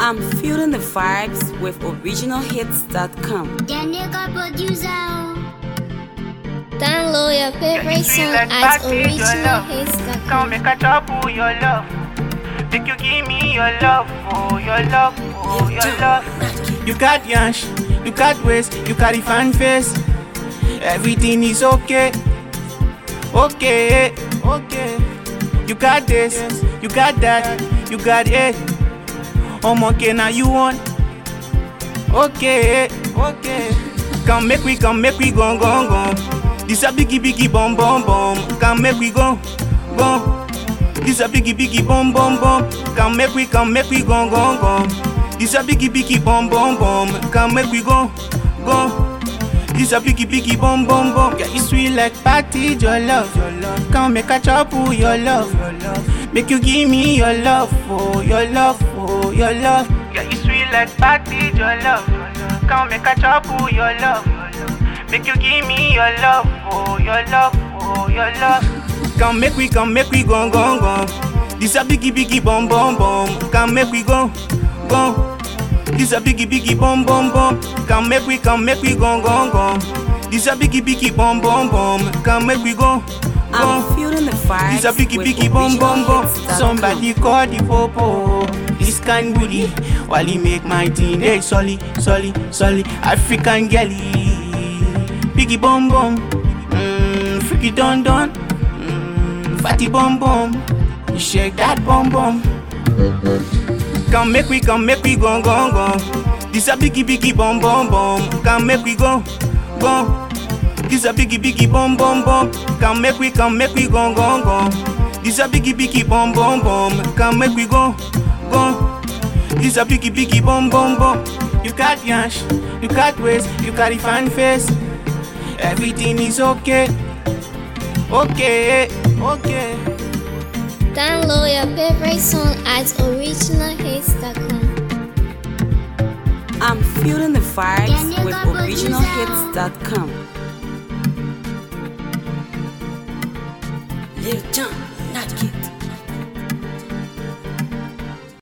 I'm feeling the vibes with originalhits.com. The nigga producer. Download your favorite sweet song like at party, your love. Come originalhits.com. make a trouble your love. Make you give me your love, oh your love, oh your love. You got yansh, you got waist, you carry fan face. Everything is okay, okay, okay. You got this, you got that, you got it. I'm okay now you want. Okay, okay. Come make we, come make we go, go, go. This a biggie, biggie, bum, bum, bum. Come make we go, go. This a biggie, biggie, bum, bum, bum. Come make we, come make we go, go, go. This a biggie, biggie, bum, bum, bum. Come make we go, go. This a biggie, biggie, bum, bum, bum. Yeah, you sweet like party, your love, your love. Come make a trouble, your love, your love. Make you give me your love, oh, your love, oh, your love. Yeah, you sweet like party, your love. Come make a trouble your love. Make you give me your love, oh your love, oh your love. Come make we, come make we go, go, go. This a biggie, biggie, bum, bum, bum. Come make we go, go. This a biggie, biggie, bum, bum, bum. Come make we, come make we go, go, go. This a biggie, biggie, bum, bum, bum. Come make we go, I'm go. feeling the vibes This a biggie, with biggie, bum, bum, bum. originalhits.com. Somebody call the popo. This kind booty, while he make my teen, hey, solly, solly, solly, African girlie. Biggie bum bum, mm, freaky don don, mm, fatty bum bum, you shake that bum bum. Come make we, come make we go, go, go. This a biggie, biggie bum bum bum. Come make we go, go. This a biggie, biggie bum bum bum. Come make we, come make we go, go, go. This a biggie, biggie bum bum bum. Come make we go, go. This a biggie, biggie bum bum bum. You got yansh, you got waist, you carry fan face. Everything is okay, okay, okay. Download your favorite song at originalhits.com. I'm feeling the vibes Yeah, with nigga, producer. originalhits.com. Lil Jon, not kids.